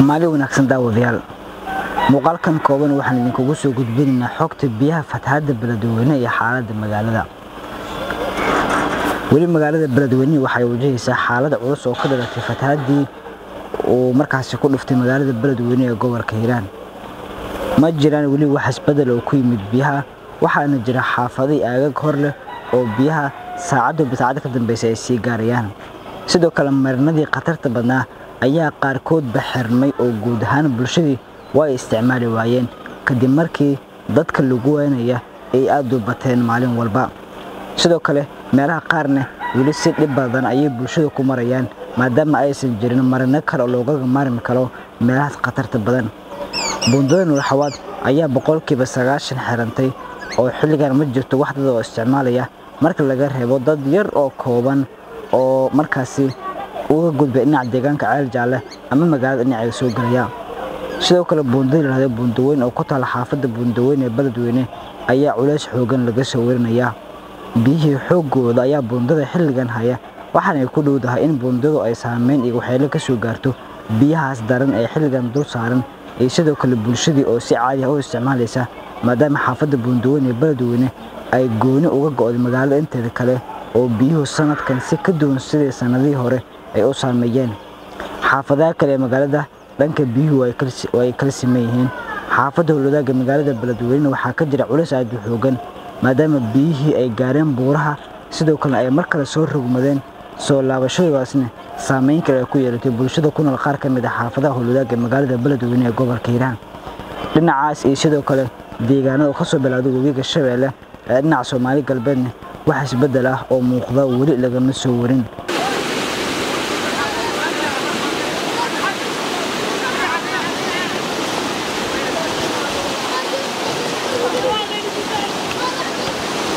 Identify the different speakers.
Speaker 1: maalin wanaagsan daawadayaal muuqaalkan kooban waxaan idinkugu soo gudbinaynaa xogta biyaha fatahaadda beledweyne iyo xaaladda magaalada weli magaalada beledweyne waxay wajahaysaa xaalad culus oo ka dhalatay fatahaaddii uu markaasi ku dhuftay magaalada beledweyne ee gobolka hiiraan ma jiraan weli wax isbedel oo ku yimid biyaha waxaana jira xaafadii aagag hor leh oo biyaha saacadduba saacadda ka dambaysa ay sii gaarayaan sidoo kale marinadii khatarta badnaa ayaa qaarkoodba xirmay oo guud ahaan bulshadii way isticmaali waayeen kadib markii dadka lagu weynaya ay aad u bateen maalin walba sidoo kale meelaha qaarna weli si dhib badan ayay bulshada ku marayaan maadaama aysan jirin marino kale oo loogaga maarmi karo meelahaas khatarta badan buundada nuurxawaad ayaa boqolkiiba sagaashan xirantay oo xilligan ma jirto wax dad oo isticmaalaya marka laga reebo dad yar oo kooban oo markaasi uga gudbay dhinaca deegaanka ceel jaalle ama magaalada dhinaceeda soo gelaya sidoo kale buundada yidhahda buundaweyn oo ku taala xaafadda buundaweyn ee beledweyne ayaa culays xoogan laga soo warinayaa biyihii xooggooda ayaa buundada xilligan haya waxaanay ku dhowdahay in buundadu ay saameyn iyo waxyeelo ka soo gaarto biyahaas daran ee xilligan dul saaran iyo sidoo kale bulshadii oo si caadi ah u isticmaalaysa maadaama xaafadda buundaweyn ee beledweyne ay gooni uga go'day magaalada inteeda kale oo biyuhu sanadkan si ka duwan sidii sannadihii hore ay u saameeyeen xaafadaha kale ee magaalada dhanka biyuhu ay kala siman yihiin xaafadda howlwadaaga magaalada beledweyne waxaa ka jira culays aad u xoogan maadaama biyihii ay gaareen buuraha sidoo kalena ay mar kale soo rogmadeen soo laabashadaasna saameyn kale ay ku yeelatay bulshada ku nool qaar ka mid ah xaafadaha howlwadaaga magaalada beledweyne ee gobolka hiiraan dhinacaas iyo sidoo kale deegaanada oo kasoo bilowday webiga shabeelle ee dhinaca soomaali galbeedna wax isbeddel ah oo muuqda weli lagama soo warin